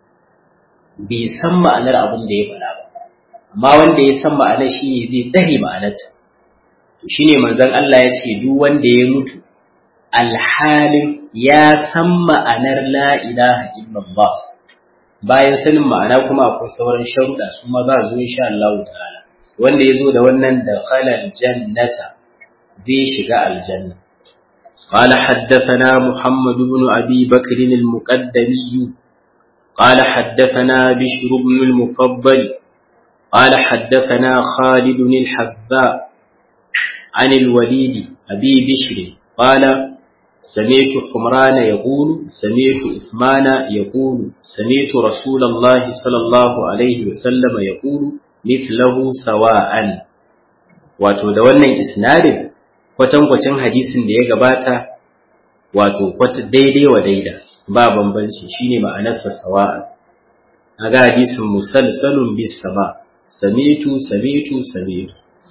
bai san ma'anar abin da ya faɗa ba amma wanda ya san ma'anar shine zai tsare ma'anarta to shine manzon Allah ya ce duk wanda ya mutu alhalin ya san ma'anar la ilaha illallah bayan sanin ma'ana kuma akwai sauran sharuɗa su ma za zo insha Allah ta'ala wanda ya zo da wannan da khalal jannata zai shiga aljanna قال حدثنا محمد بن أبي بكر المقدمي قال حدثنا بشر بن المفضل قال حدثنا خالد الحذاء عن الوليد أبي بشر قال سمعت حمران يقول سمعت عثمان يقول سمعت رسول الله صلى الله عليه وسلم يقول مثله سواء wato da wannan isnadin kwatankwacin hadisin da ya gabata wato kwata daidai wa daida ba bambanci shine ma'anarsa sawa'a aga hadisin musalsalun bis sama samitu samitu samitu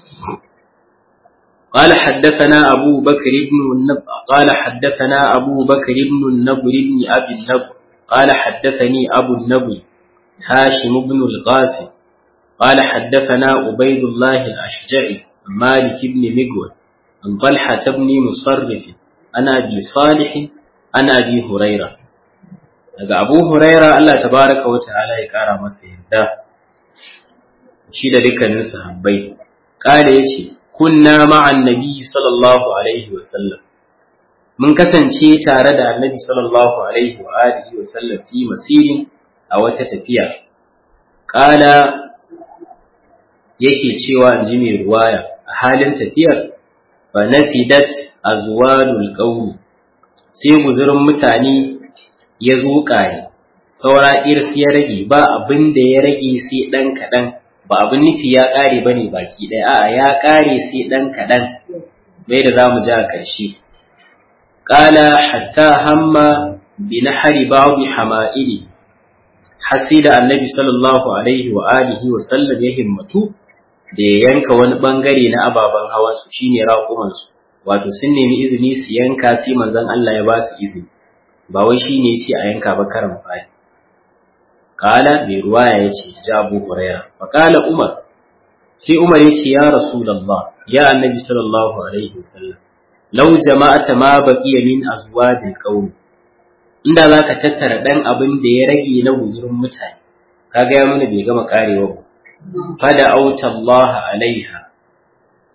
قال حدثنا أبو بكر بن النب قال حدثنا أبو بكر بن النبر بن أبي النبر قال حدثني أبو النبر هاشم بن القاسم قال حدثنا عبيد الله الأشجعي مالك بن مقول عن طلحة بن مصرف عن أبي صالح عن أبي هريرة daga Abu Huraira Allah tabaraka wa ta'ala ya kara masa yarda shi da dukkanin sahabbai kale yace kunna ma'an nabi sallallahu alaihi wasallam mun kasance tare da annabi sallallahu alaihi wa alihi wasallam fi masirin a wata tafiya kala yake cewa in ji mai ruwaya a halin tafiyar fa nafidat azwalul qawmi sai guzurin mutane ya zo kare saura irs ya rage ba abin da ya rage sai dan kadan ba abin nufi ya ƙare ba ne baki ɗaya a'a ya ƙare sai ɗan kaɗan mai da za mu ja a ƙarshe ƙala hatta hamma bi na hari babu hama'ili hasi da annabi sallallahu alaihi wa alihi wa sallam ya himmatu da ya yanka wani ɓangare na ababen hawa su shine raƙumansu wato sun nemi izini su yanka sai manzon Allah ya ba su izini ba wai shine ya ce a yanka ba karan fari Kala mai ruwaya ya ce, Ja Abu Huraira, faƙala Umar, sai Umar ya ce, Ya Rasulallah, ya annabi sallallahu Alaihi wasallam, lau jama'ata ma baƙiya min azwadil qaumi inda za ka tattara ɗan abin da ya rage na guzurin mutane, ka gaya mana bai gama karewa ba. Fada auta Allah alaiha,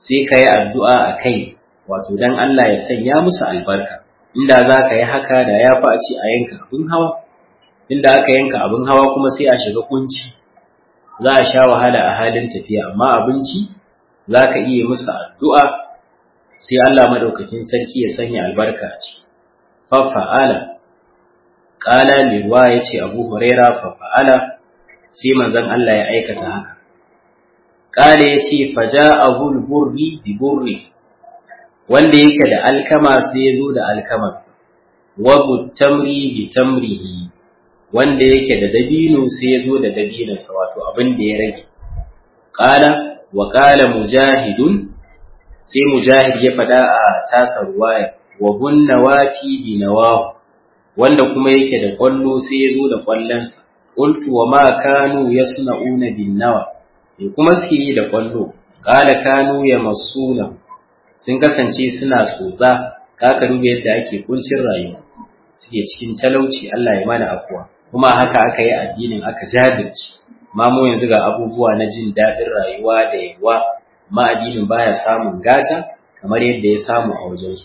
sai ka yi addu'a a kai wato dan Allah ya sanya musu albarka inda za ka yi haka da ya fi a ce a yanka abin hawa inda aka yanka abin hawa kuma sai a shiga kunci za a sha wahala a halin tafiya amma abinci za ka iya musu addu'a sai Allah madaukakin sarki ya sanya albarka a ciki fafa'ala ƙala lirwa ya ce abu huraira fafa'ala sai manzon Allah ya aikata haka ƙala ya ce faja abul burri bi burri wanda yake da alkama sai ya zo da alkamarsa wa tamri bi tamrihi wanda yake da dabino sai ya zo da dabinonsa wato abin da ya rage ƙala wa ƙala mujahidun sai mujahid ya faɗa a tasar waya wa hunna wati bi nawahu wanda kuma yake da kwallo sai ya zo da kwallonsa qultu wa ma kanu yasna'una bin nawa me kuma suke yi da kwallo qala kanu yamassuna sun kasance suna tsotsa kaka duba yadda ake kuncin rayuwa suke cikin talauci Allah ya mana afuwa kuma haka aka yi addinin aka jajirce ma mu yanzu ga abubuwa na jin daɗin rayuwa da yawa ma addinin baya samun gata kamar yadda ya samu a wajensu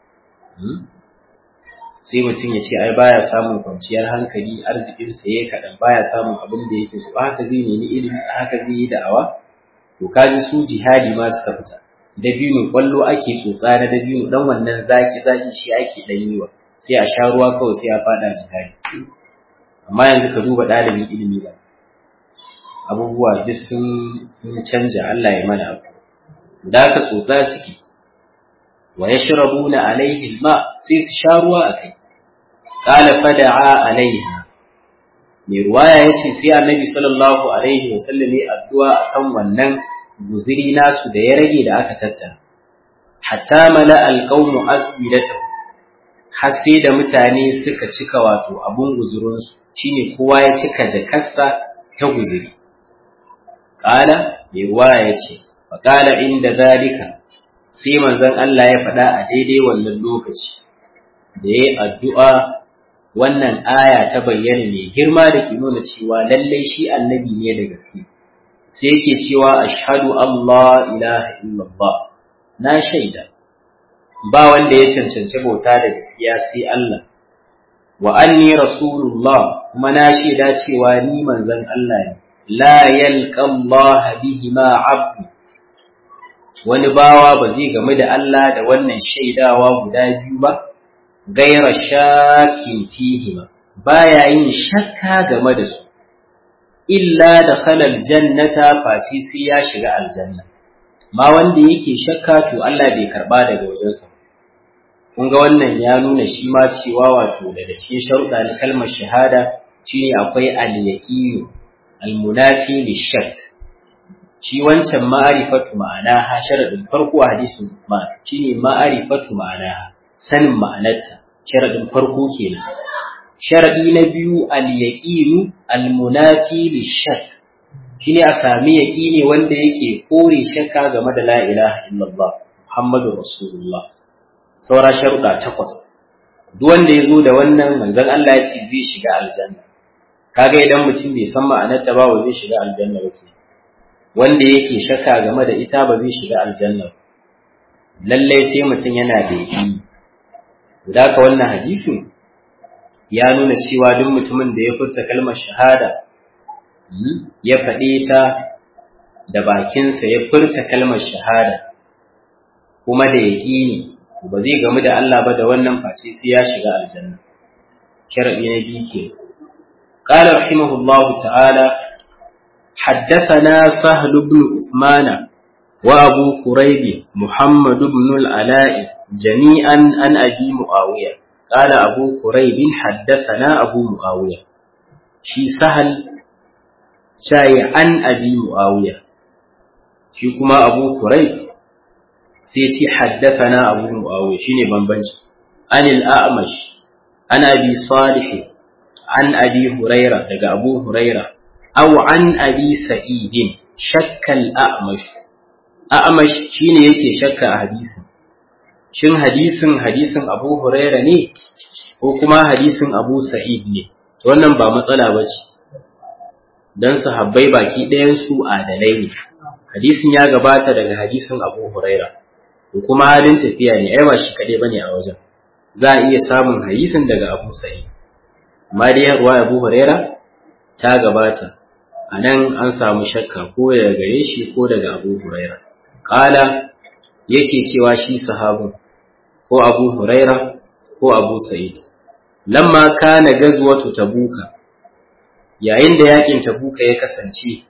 sai mutum ya ce ai baya samun kwanciyar hankali arzikinsa ya kaɗan baya samun abin da yake so haka zai nemi ilimi haka zai yi da'awa to kaji su jihadi ma suka fita dabino kwallo ake tsotsa na dabino dan wannan zaki zaki shi ake dan yiwa sai a sha ruwa kawai sai a fada jihadi amma yanzu ka duba ɗalibin ilimi ba abubuwa duk sun sun canja Allah ya mana abu da ka tsotsa suke wa yashrabuna alaihi alma sai su sha ruwa akai qala fada'a alaiha mai ruwaya yace sai annabi sallallahu alaihi wasallam ya addu'a akan wannan guziri nasu da ya rage da aka tattara hatta mala alqawmu asbidatahu har sai da mutane suka cika wato abun guzurinsu shine kowa ya cika jakasta ta guziri qala mai ruwaya yace fa qala inda zalika sai manzon Allah ya faɗa a daidai wannan lokaci da yayi addu'a wannan aya ta bayyana mai girma da ke nuna cewa lallai shi annabi ne da gaske sai yake cewa ashhadu Allah ilaha illallah na shaida ba wanda ya cancanci bauta da gaskiya sai Allah wa anni rasulullah kuma na shaida cewa ni manzon Allah ne la yalqa Allah bihi ma abdu wani bawa ba zai game da Allah da wannan shaidawa guda biyu ba gaira shakin fihi ba baya yin shakka game da su illa da khalal jannata face sai ya shiga aljanna ma wanda yake shakka to Allah bai karba daga wajensa kun ga wannan ya nuna shi ma cewa wato daga cikin sharuɗa na kalmar shahada shine akwai al-yaqin al-munafi lishak shi wancan ma'arifatu ma'ana ha sharadin farko a hadisin ma shine ma'arifatu ma'ana sanin ma'anarta sharadin farko kenan sharadi na biyu al-yaqinu al-munafi lishak shine a sami yaqini wanda yake kore shakka game da la ilaha illallah muhammadur rasulullah saura sharuda takwas duk wanda ya zo da wannan manzon Allah ya ce zai shiga aljanna kaga idan mutum bai san ma'anarta ba zai shiga aljanna ba ke wanda yake shakka game da ita ba zai shiga aljanna lallai sai mutum yana da yaqini da ka wannan hadisin ya nuna cewa duk mutumin da ya furta kalmar shahada ya faɗe ta da bakinsa ya furta kalmar shahada kuma da yaƙini ba zai gamu da Allah ba da wannan face sai ya shiga aljanna sharadi na biyu ke قال رحمه الله تعالى حدثنا سهل بن عثمان وأبو كريب محمد بن العلاء جميعا عن أبي معاوية قال أبو كريب حدثنا أبو معاوية شي سهل شاي عن أبي معاوية شي كما أبو كريب سيتي حدثنا أبو معاوية شيني بنبنج عن الأعمش عن أبي صالح عن أبي هريرة لقى أبو هريرة أو عن أبي سعيد شك الأعمش أعمش شيني يكي شك حديث shin hadisin hadisin Abu Huraira ne ko kuma hadisin Abu Sa'id ne to wannan ba matsala ba ce dan sahabbai baki ɗayan su adalai ne hadisin ya gabata daga hadisin Abu Huraira kuma halin tafiya ne ai ba shi kadai bane a wajen za a iya samun hadisin daga Abu Sa'id amma dai ruwa Abu Huraira ta gabata a nan an samu shakka ko daga gare shi ko daga Abu Huraira kala yake cewa shi sahabin ko Abu Huraira ko Abu Sa'id lamma kana gazwatu tabuka yayin da yakin tabuka ya kasance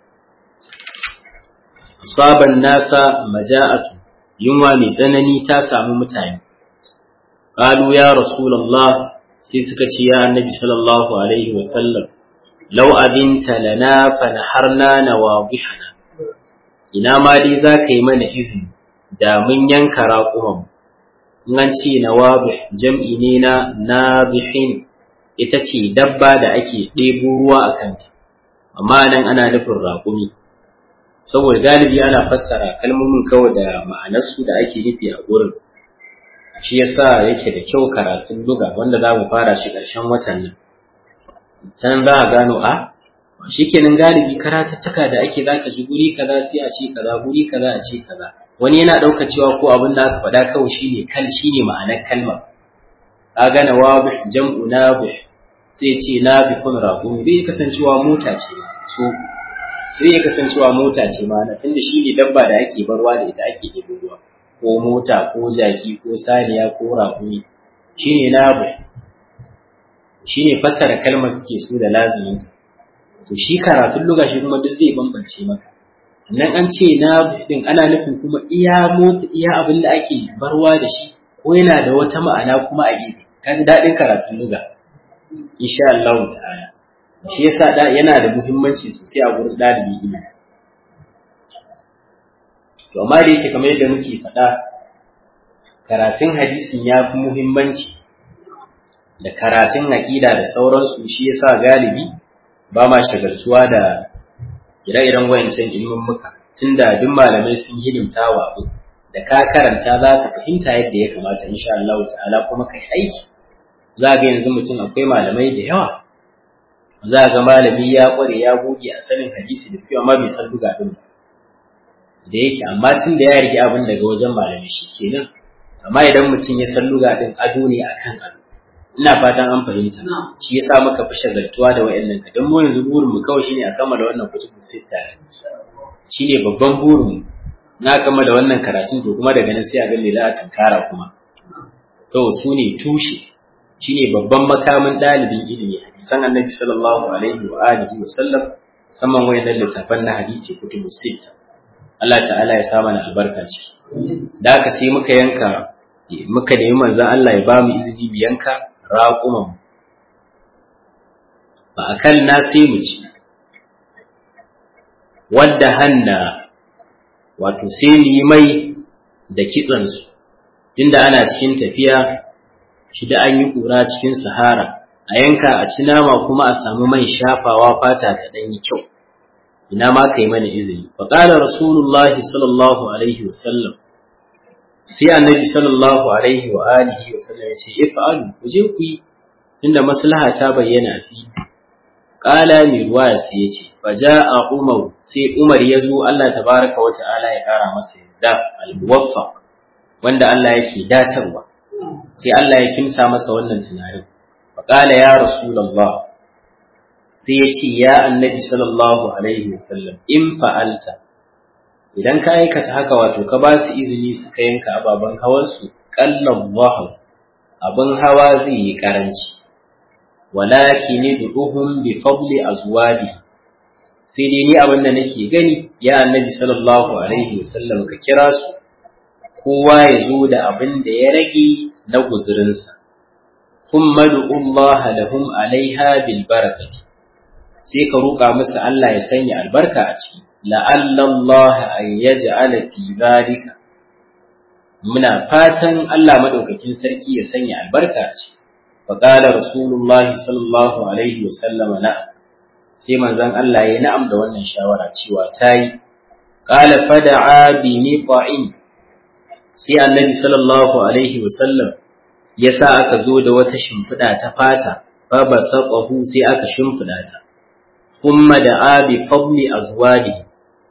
asaban nasa maja'atu yunwa mai tsanani ta samu mutane qalu ya rasulullah sai suka ce ya annabi sallallahu alaihi wa sallam law abinta lana fa naharna nawadihana ina ma dai za ka yi mana izini da mun yanka raƙuman an ce nawabih jam'i ne na nabihin ita ce dabba da ake ɗebo ruwa a kanta amma nan ana nufin raƙumi saboda galibi ana fassara kalmomin kawai da ma'anarsu da ake nufi a gurin shi yasa yake da kyau karatun luga wanda za mu fara shi ƙarshen watan nan can za a gano a shi kenan galibi karatuttuka da ake za ka ji guri kaza sai a ce kaza guri kaza a ce kaza wani yana ɗauka cewa ko abin da aka faɗa kawai shine kal shine ma'anar kalmar a gana wabih jam'u nabih sai ce nabihun raƙumi zai kasancewa mota ce so zai iya kasancewa mota ce ma na tunda shi ne dabba da ake barwa da ita ake ɗebo ruwa ko mota ko jaki ko saniya ko raƙumi shi ne nabu shi ne fassara kalmar suke so da lazimin to shi karatun luga shi kuma duk zai bambance maka sannan an ce nabu din ana nufin kuma iya mota iya abin da ake barwa da shi ko yana da wata ma'ana kuma a gefe kaji daɗin karatun luga insha Allah ta'ala shi yasa da yana da muhimmanci sosai a gurin ɗalibi ilimi to amma da yake kamar yadda muke faɗa karatun hadisin ya fi muhimmanci da karatun aƙida da sauransu shi yasa galibi ba ma shagaltuwa da ire-iren wayancan ilimin muka tunda duk malamai sun hidimta wa abu da ka karanta za ka fahimta yadda ya kamata insha Allah ta'ala kuma kai aiki za ga yanzu mutum akwai malamai da yawa za ga malami ya kware ya goge a sanin hadisi da fiye amma bai san duga din da yake amma tun da ya rike abin daga wajen malami shi kenan amma idan mutum ya san duga din ado ne akan ado ina fatan an fahimta shi yasa muka fi shagaltuwa da wayannan ka dan mu yanzu burin mu kawai shine a kammala wannan kutubu sita shine babban burin mu na kammala wannan karatun to kuma daga nan sai a ga me za a tunkara kuma to su ne tushe shine babban makamin ɗalibin ilimi hadisan annabi sallallahu alaihi wa alihi wa sallam musamman wayannan littafan na hadisi kutubu sita Allah ta'ala ya sa mana albarka ce da haka sai muka yanka muka nemi manzon Allah ya ba mu izini mu yanka raƙuman ba akan na sai mu ci wadda hanna wato sai mu yi mai da kitsansu tunda ana cikin tafiya shi da an yi ƙura cikin sahara a yanka a ci nama kuma a samu man shafawa fata ta ɗan yi kyau ina ma ka yi mana izini fa qala rasulullahi sallallahu alaihi wa sallam sai annabi sallallahu alaihi wa alihi wa sallam ya ce if'alu ku je ku yi tunda maslaha ta bayyana fi qala mi ruwaya sai ya ce fa ja'a umar sai umar ya zo Allah tabaraka wa ta'ala ya kara masa yadda al-muwaffaq wanda Allah yake datarwa sai Allah ya kimsa masa wannan tunanin faƙala ya rasulallah sai ya ce ya annabi sallallahu alaihi wasallam in fa'alta idan ka aikata haka wato ka ba su izini suka yanka ababen hawarsu ƙallon wahau abin hawa zai yi ƙaranci walaki ne duhun bi fadli azwabi sai dai ni abin da nake gani ya annabi sallallahu alaihi wasallam ka kira su kowa ya zo da abin da ya rage na guzurinsa kuma Allah lahum alaiha bil barakati sai ka roƙa musu Allah ya sanya albarka a ciki la'alla Allah an yaj'ala fi zalika muna fatan Allah madaukakin sarki ya sanya albarka a ciki fa qala rasulullahi sallallahu alaihi wa sallam na'am sai manzon Allah ya na'am da wannan shawara cewa tayi qala fada'a bi niqa'in sai annabi sallallahu alaihi wa sallam ya sa aka zo da wata shimfiɗa ta fata fa ba sai aka shimfiɗa ta kuma da abi fadli azwadi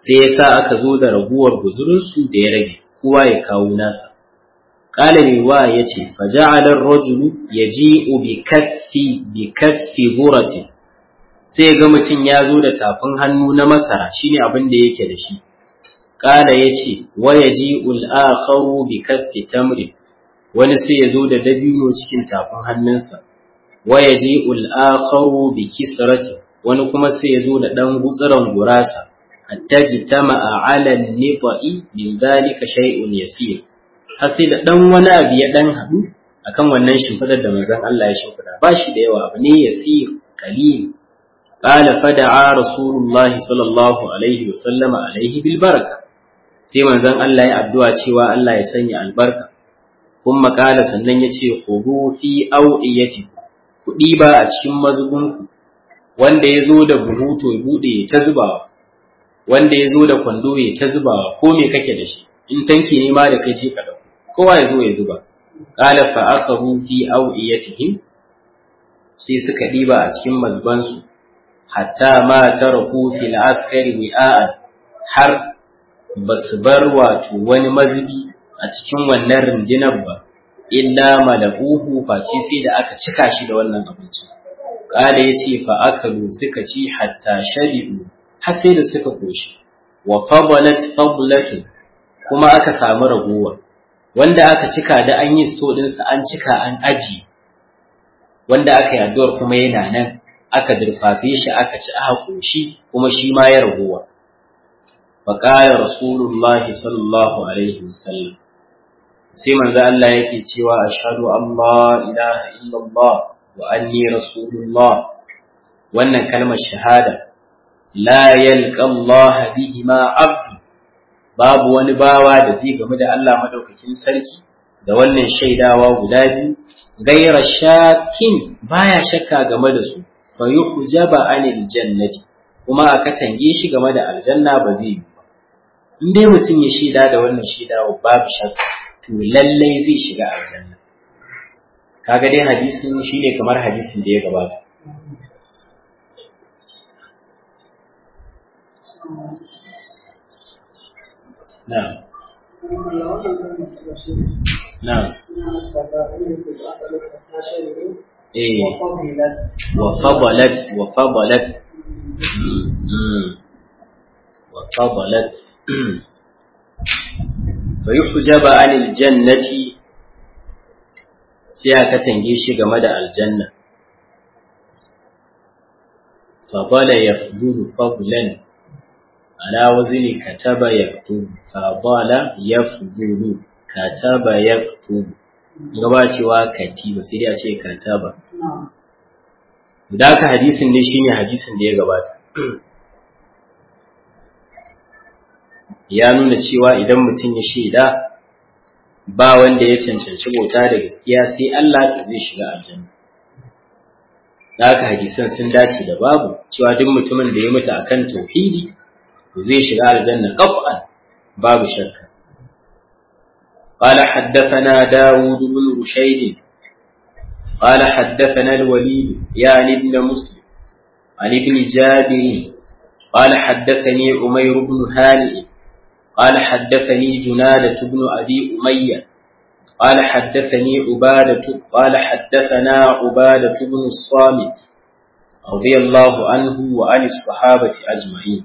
sai ya sa aka zo da raguwar guzurinsu da ya rage kowa ya kawo nasa qala wa yace fa ja'ala ar-rajulu yaji'u bi kaffi bi kaffi burati sai ga mutum ya zo da tafin hannu na masara shine abin da yake da shi qala yace wa yaji'u al-akharu bi kaffi tamri wani sai ya zo da dabino cikin tafin hannunsa wa yaji'u al-akharu bi kisrati wani kuma sai ya zo da dan gutsuran gurasa hatta jitama'a 'ala an-nifa'i min dhalika shay'un yasir har sai da dan wani abu ya dan hadu akan wannan shimfidar da manzon Allah ya shimfida ba shi da yawa abu ne yasir qalil qala fada'a rasulullah sallallahu alaihi wa sallama alaihi bil baraka sai manzon Allah ya addu'a cewa Allah ya sanya albarka kuma qala sannan ya ce khudu fi awiyati kudi ba a cikin mazubunku wanda ya zo da buhu to ya bude ta zubawa wanda ya zo da kwando ya ta zubawa ko me kake da shi in tanki ne ma da kai ce ka dauko kowa ya zo ya zuba qala fa akahu fi awiyatihim sai suka diba a cikin mazbansu hatta ma taraku fil askari wi'a'an har basu bar wato wani mazubi a cikin wannan rundunar ba illa malakuhu face sai da aka cika shi da wannan abinci qala yace fa akalu suka ci hatta sharibu har sai da suka koshi wa fadalat fadlatun kuma aka samu ragowa wanda aka cika da an yi sto ɗinsa an cika an aji wanda aka yi addu'ar kuma yana nan aka durfafe shi aka ci aka koshi kuma shi ma ya ragowa faƙaya rasulullahi sallallahu alaihi wasallam sai manzo Allah yake cewa ashhadu an la ilaha illallah wa anni rasulullah wannan kalmar shahada la yalqa Allah bihima abdu babu wani bawa da zai gamu da Allah madaukakin sarki da wannan shaidawa guda biyu gaira shakin baya shakka game da su fa yuhjaba anil jannati kuma aka tange shi game da aljanna ba zai yi ba in dai mutum ya shaida da wannan shaidawa babu shakka to lallai zai shiga aljanna kaga dai hadisin shine kamar hadisin da ya gabata na'am na'am eh wa fadalat wa fadalat wa fadalat fa yuhjaba anil jannati sai aka tange shi game da aljanna fadala yafdulu fadlan ala wazni kataba yaktubu fadala yafdulu kataba yaktubu gaba cewa katiba sai dai a ce kataba da haka hadisin ne shine hadisin da ya gabata ya nuna cewa idan mutum ya shaida ba wanda ya cancanci bauta da gaskiya sai Allah to zai shiga aljanna da haka hadisan sun dace da babu cewa duk mutumin da ya mutu akan tauhidi to zai shiga aljanna qaf'an babu shakka قال حدثنا داود بن رشيد قال حدثنا الوليد يعني ابن مسلم عن ابن جابر قال حدثني عمير بن هانئ قال حدثني جنادة بن أبي أمية قال حدثني عبادة قال حدثنا عبادة بن الصامت رضي الله عنه وعن الصحابة أجمعين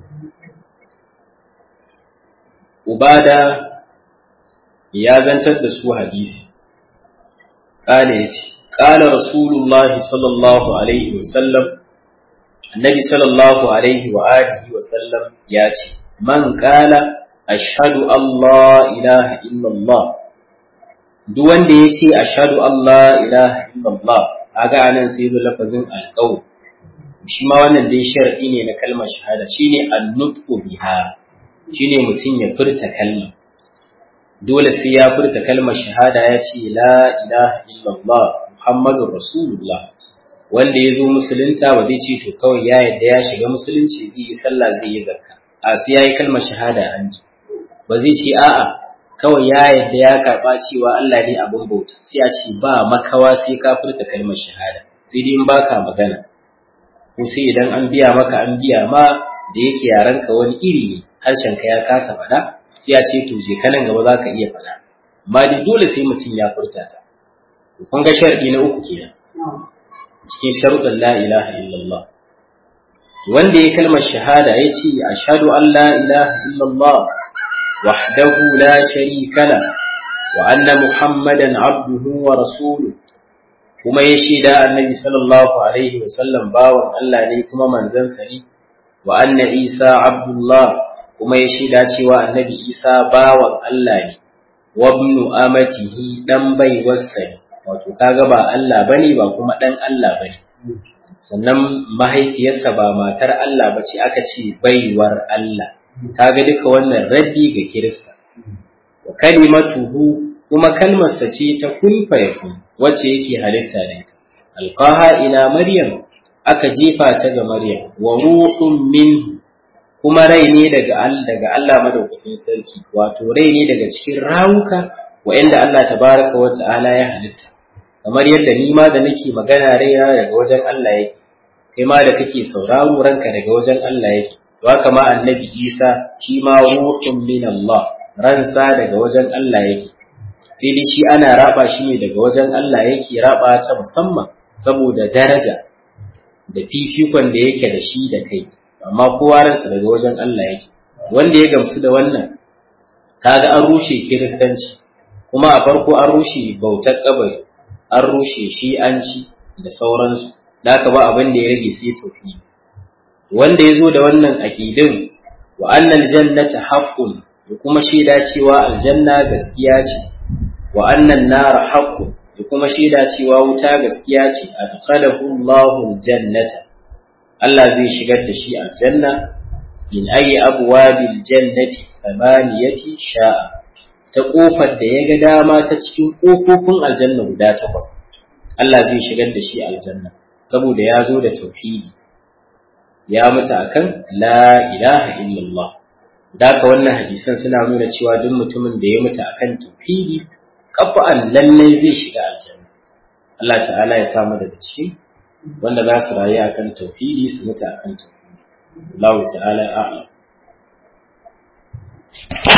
عبادة يا بنت الدسو حديث قال يتي قال رسول الله صلى الله عليه وسلم النبي صلى الله عليه وآله وسلم ياتي من قال ashhadu Allah ilaha illallah duk wanda ya ce ashhadu Allah ilaha illallah kaga anan sai zo lafazin alqawl shi ma wannan dai shar'i ne na kalmar shahada shine an-nutqu biha shine mutum ya furta kalma dole sai ya furta kalmar shahada ya ce la ilaha illallah muhammadur rasulullah wanda ya zo musulunta ba zai ce to kawai ya yadda ya shiga musulunci zai yi sallah zai yi zakka a sai ya yi kalmar shahada an ji ba zai ce a'a kawai ya yadda ya karɓa cewa Allah ne abin bauta sai a ce ba makawa sai ka furta kalmar shahada sai dai in baka magana ko sai idan an biya maka an biya ma da yake yaran ka wani iri ne harshen ka ya kasa faɗa sai ya ce to je kanan gaba za ka iya faɗa amma dai dole sai mutum ya furta ta kun ga sharadi na uku kenan cikin sharuɗin la ilaha illallah wanda ya kalmar shahada ya ce ashhadu an la ilaha illallah wahdahu la sharika la wa anna muhammadan abduhu wa rasuluhu kuma ya shaida annabi sallallahu alaihi wa sallam bawan Allah ne kuma manzon sa ne wa anna isa abdullah kuma ya shaida cewa annabi isa bawan Allah ne wa ibnu amatihi dan baiwarsa ne wato kaga ba Allah bane ba kuma dan Allah bane sannan mahaifiyarsa ba matar Allah ba ce aka ce baiwar Allah kaga duka wannan raddi ga Kirista wa kalimatuhu kuma kalmarsa ce ta kun fayakun wacce yake halitta da ita alqaha ila maryam aka jefa ta ga maryam wa ruhun min kuma rai ne daga daga Allah madaukakin sarki wato rai ne daga cikin rawuka wa'anda Allah tabaraka wa ta'ala ya halitta kamar yadda ni ma da nake magana raina daga wajen Allah yake kai ma da kake sauraro ranka daga wajen Allah yake to haka ma annabi Isa shi ma ruhun min Allah ransa daga wajen Allah yake sai dai shi ana raba shi ne daga wajen Allah yake raba ta musamman saboda daraja da fifikon da yake da shi da kai amma kowa ransa daga wajen Allah yake wanda ya gamsu da wannan kaga an rushe kiristanci kuma a farko an rushe bautar kabari an rushe shi'anci da sauransu da aka ba abin da ya rage sai tofi wanda ya zo da wannan aƙidin wa annal jannata haqqun da kuma shaida cewa aljanna gaskiya ce wa annan nara haqqun da kuma shaida cewa wuta gaskiya ce adkhalahu Allahu aljannata Allah zai shigar da shi aljanna in ayi abwabil jannati thamaniyati sha'a ta kofar da ya ga dama ta cikin kofofin aljanna guda takwas Allah zai shigar da shi aljanna saboda ya zo da tauhidi ya mutu akan la ilaha illallah daka wannan hadisan suna nuna cewa duk mutumin da ya mutu akan tauhidi kafa'an lallai zai shiga aljanna Allah ta'ala ya samu daga ciki wanda za su rayu akan tauhidi su mutu akan tauhidi Allah ta'ala a'lam